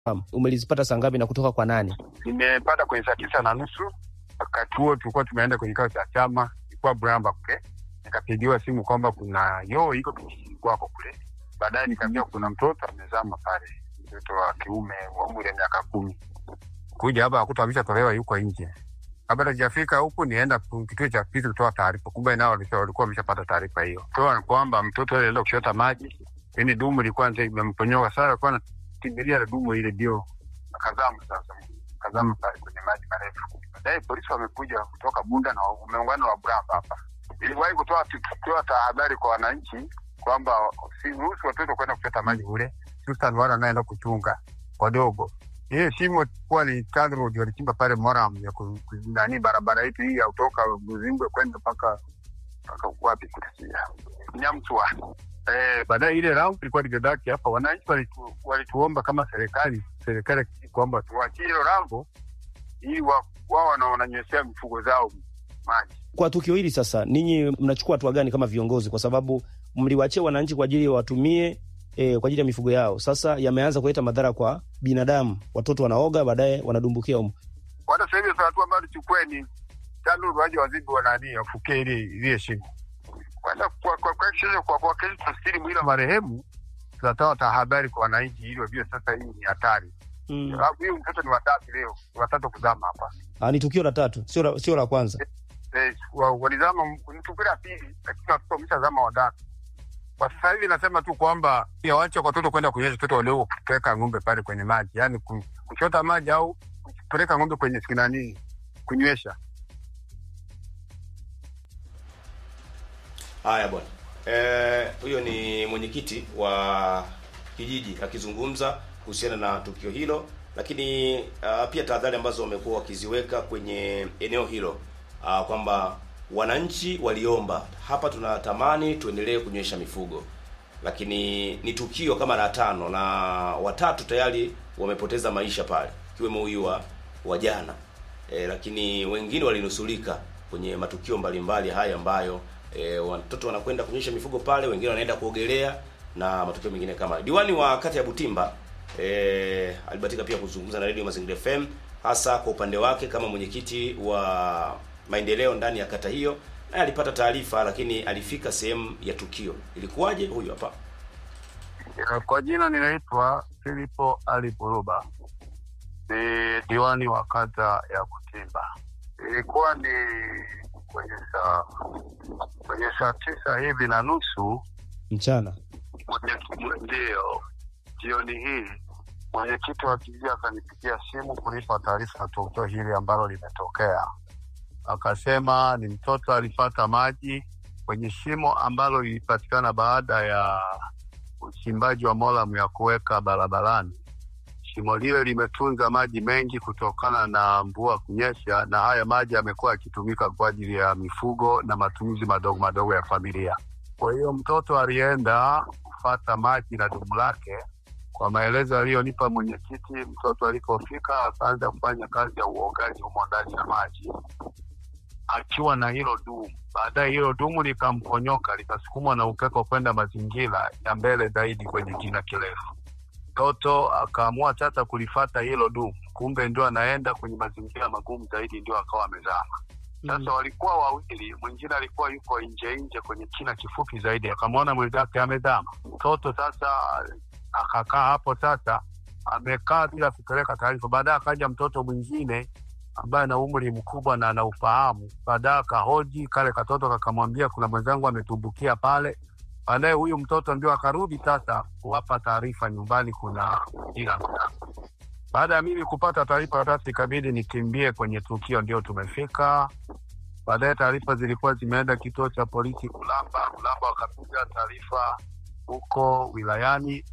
Umelizipata saa ngapi na kutoka kwa nani? Nimepata kwenye saa tisa na nusu. Wakati huo tulikuwa tumeenda kwenye kikao cha chama, ilikuwa Bramba kule, nikapigiwa simu kwamba kuna yoo iko kijijini kwako kule. Baadaye nikaambiwa kuna mtoto amezama pale, mtoto wa kiume wa umri ya miaka kumi. Kuja hapa akuta ameshatolewa yuko nje. Kabla sijafika huku, nienda kituo cha polisi kutoa taarifa, kumbe nao walikuwa wameshapata taarifa hiyo, toa kwamba mtoto yule alienda kuchota maji, yani dumu ilikuwa imemponyoka. Sasa alikuwa anakimbilia na dumu ile, ndio akazama. Sasa akazama pale kwenye maji marefu. Baadaye polisi wamekuja kutoka Bunda na wameungana wa Bramba hapa. Iliwahi kutoa kutoa tahadhari kwa wananchi kwamba siruhusu watoto kwenda kuchota maji kule, hususan wale wanaenda kuchunga wadogo. Hiyo shimo kuwa ni TANROADS walichimba pale Moram ya ku- ku- nani barabara yetu hii ya kutoka Buzimbwe kwenda mpaka mpaka wapi kutia Nyamswa. Eh, baadaye ile round ilikuwa ligedaki hapa, wananchi walitu, walituomba kama serikali serikali kwamba tuachie hilo rambo ili wa- wao wana- wananyweshea mifugo zao maji. Kwa tukio hili sasa, ninyi mnachukua hatua gani kama viongozi? Kwa sababu mliwachia wananchi kwa ajili watumie e, kwa ajili ya mifugo yao. Sasa yameanza kuleta madhara kwa binadamu, watoto wanaoga, baadaye wanadumbukia humo. Kwanza sasa hivi sasa hatua ambayo tuchukue ni TANROADS waje wazibu wanani wafukie ile ile shimo. Kwanza kwa kwa kwa kwa kwa kwa kesho tafsiri mwili wa marehemu tunatoa tahadhari kwa wananchi ili wajue sasa hii ni hatari. Mm. Sababu huyu mtoto ni watatu leo, ni watatu kuzama hapa. Ah, ni tukio la tatu, sio la, sio la kwanza. Eh, wa- walizama m- ni tukio la pili, lakini watoto wameshazama watatu. Kwa sasa hivi nasema tu kwamba pia waache watoto kwenda kunyesha watoto wadogo kupeleka ng'ombe pale kwenye maji, yaani ku- kuchota maji au kupeleka ng'ombe kwenye sinani kunywesha. Haya bwana, Eh, huyo ni mwenyekiti wa kijiji akizungumza kuhusiana na tukio hilo, lakini uh, pia tahadhari ambazo wamekuwa wakiziweka kwenye eneo hilo uh, kwamba wananchi waliomba hapa, tunatamani tuendelee kunywesha mifugo, lakini ni tukio kama la tano na watatu tayari wamepoteza maisha pale, ikiwemo huyu wa wa jana e, lakini wengine walinusulika kwenye matukio mbalimbali haya ambayo e, watoto wanakwenda kunyesha mifugo pale, wengine wanaenda kuogelea na matukio mengine kama hayo. Diwani wa kata ya Butimba e, alibatika pia kuzungumza na Radio Mazingira FM hasa kwa upande wake kama mwenyekiti wa maendeleo ndani ya kata hiyo, naye alipata taarifa, lakini alifika sehemu ya tukio. Ilikuwaje? Huyu hapa. Eh, Kwa jina ninaitwa Filipo Ali Buruba, ni diwani wa kata ya Kutimba. Ilikuwa ni kwenye saa kwenye saa tisa hivi na nusu Mchana. mwenye- ndio jioni hii mwenyekiti wa kijiji akanipigia simu kunipa taarifa ya tukio hili ambalo limetokea. Akasema ni mtoto alipata maji kwenye shimo ambalo lilipatikana baada ya uchimbaji wa moramu ya kuweka barabarani. Shimo lile limetunza maji mengi kutokana na mvua kunyesha, na haya maji yamekuwa yakitumika kwa ajili ya mifugo na matumizi madogo madogo ya familia. Kwa hiyo mtoto alienda kufata maji na dumu lake. Kwa maelezo aliyonipa mwenyekiti, mtoto alipofika akaanza kufanya kazi ya uogaji humo ndani ya maji akiwa na hilo dumu. Baadaye hilo dumu likamponyoka likasukumwa na upepo kwenda mazingira ya mbele zaidi kwenye kina kirefu. Mtoto akaamua sasa kulifata hilo dumu, kumbe ndio anaenda kwenye mazingira magumu zaidi, ndio akawa amezama. Sasa walikuwa wawili, mwingine alikuwa yuko nje nje kwenye kina kifupi zaidi, akamwona mwenzake amezama. Mtoto sasa akakaa hapo, sasa amekaa bila kupeleka taarifa. Baadaye akaja mtoto mwingine ambaye ana umri mkubwa na ana ufahamu. Baadaye akahoji kale katoto, kakamwambia kuna mwenzangu ametumbukia pale. Baadaye huyu mtoto ndio akarudi sasa kuwapa taarifa nyumbani kuna ila baada ya mimi kupata taarifa sasa ikabidi nikimbie kwenye tukio, ndio tumefika. Baadaye taarifa zilikuwa zimeenda kituo cha polisi Ulamba. Ulamba wakapiga taarifa huko wilayani.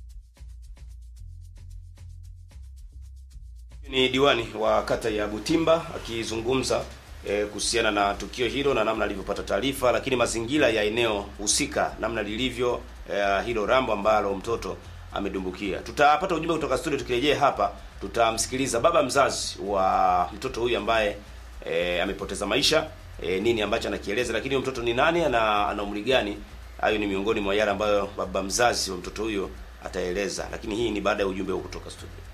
Ni diwani wa kata ya Butimba akizungumza eh, kuhusiana na tukio hilo na namna alivyopata taarifa, lakini mazingira ya eneo husika namna lilivyo eh, hilo rambo ambalo mtoto amedumbukia. Tutapata ujumbe kutoka studio, tukirejea hapa tutamsikiliza baba mzazi wa mtoto huyu ambaye eh, amepoteza maisha eh, nini ambacho anakieleza, lakini huyo mtoto ni nani, ana, ana umri gani? Hayo ni miongoni mwa yale ambayo baba mzazi wa mtoto huyo ataeleza, lakini hii ni baada ya ujumbe huu kutoka studio.